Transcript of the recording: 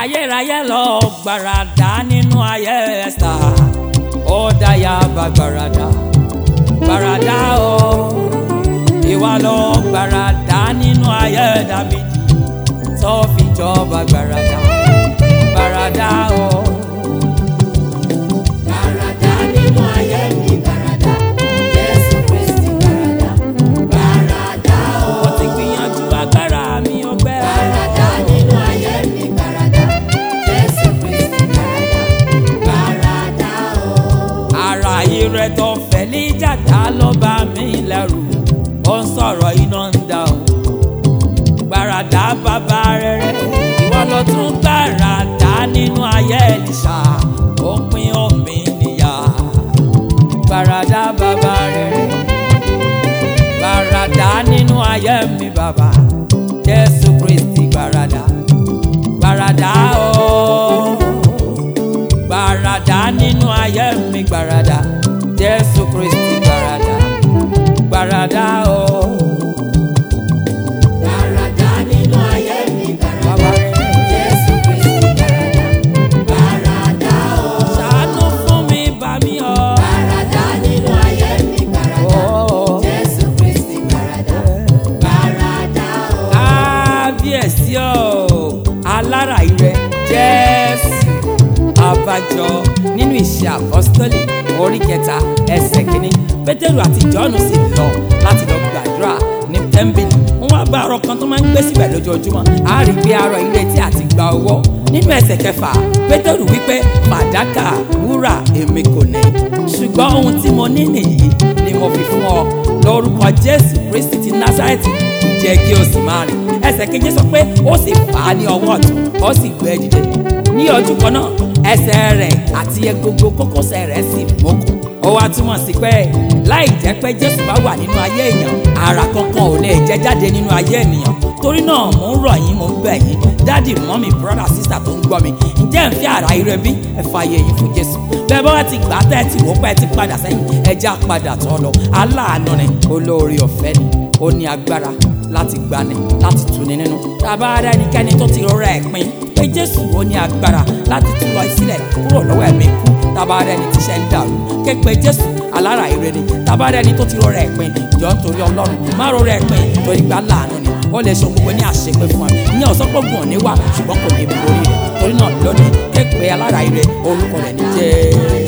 ayérayé lọ gbàràdà nínú ayé ẹ̀sà ó dáyà bá gbàràdà gbàràdà o ìwà lọ gbàràdà nínú ayé dàbídì tó fi jọba gbàràdà gbàràdà o. Gbàràdà nínú ayé mi gbàràdà, Jésù Kristi gbàràdà, gbàràdà o. mo ti gbìyànjú agbára mi ọgbẹ́. Gbàràdà nínú ayé mi gbàràdà, Jésù Kristi gbàràdà, gbàràdà o. ara ire tó fẹ̀lí jàdá ló bá mi lẹ́rù ó ń sọ̀rọ̀ iná ń dà ó gbàràdà bàbá rere ìwọ ló tún gbàràdà nínú ayé Èlíṣà ó pín omi níyà gbàràdà bàbá rere gbàràdà nínú ayé mi bàbá Jésù Kristi gbàràdà gbàràdà ooo gbàràdà nínú ayé mi gbàràdà jésù kristi gbàràdà gbàràdà o. Gbàràdà nínú ayé mi gbàràdà, bàbá rẹ̀ Jésù Kristi gbàràdà, gbàràdà o. ṣàánú fún mi bá mi ọ. Gbàràdà nínú ayé mi gbàràdà, Ó. Jésù Kristi gbàràdà, gbàràdà o. kábíyèsí o alára ire jésù abájọ nínú ìṣe àpọ́sítélì orí kẹta ẹsẹ̀ kínní pétérù àti jọ́ọ̀nù sì lọ láti lọ gbàdúrà ní tẹ́ḿbìlì wọ́n wá bá arọ kan tó máa ń gbé síbẹ̀ lójoojúmọ́ a rí i pé arọ ìrètí àti gba owó nínú ẹsẹ̀ kẹfà pétérù wípé fàdákà wúrà èmi kò ní ṣùgbọ́n ohun tí mo ní nìyí ni mo fi fún ọ lórúkọ jésù kristi ti násárẹ́tì jẹ́ kí o sì máa rìn ẹsẹ̀ keje sọ pé ó sì fà á ní ọwọ́ ọ̀tún ó sì gbé e dìde ní ojú kan náà ẹsẹ̀ rẹ̀ àti egungun kókósẹ̀ rẹ̀ sì mókun ó wá túmọ̀ sí pé láì jẹ́ pé jésù bá wà nínú ayé èèyàn ara kankan ò lè jẹ́ jáde nínú ayé ènìyàn torí náà mò ń rọ̀ yín mò ń bẹ̀ yín dádì mọ́mì brọ́dà sísà tó ń gbọ́ mi ǹjẹ́ ń fi àrà ire bí ẹ fààyè yín fún jésù bẹ́ẹ̀ bá wá ti gbà tẹ́ ẹ ti wò pé ẹ ti padà sẹ́yìn ẹ já padà tọ́ lọ aláàánú ni olóore ọ̀fẹ́ ni ó ní agbára láti gbani láti tuni nínú tàbá rẹ ẹnikẹ́ni tó ti rọra ẹ̀ pin pé jésù ó ní agbára láti tú lọ sílẹ̀ kúrò lọ́wọ́ ẹ̀mí kú tàbá rẹ ẹni tíṣẹ́ ń dàrú ké pe jésù alára ire ni tàbá rẹ ẹni tó ti rọra ẹ̀ pin jọ nítorí ọlọ́run má rọra ẹ̀ pin torí gbà láàánú ni ó lè ṣe gbogbo ní àṣepé fún wa ìyẹn ọ̀sọ́pọ̀gùn òní wà ṣùgbọ́n kò ní borí rẹ̀ torí náà lónìí ké pe alára ire orúkọ rẹ̀ ní jẹ́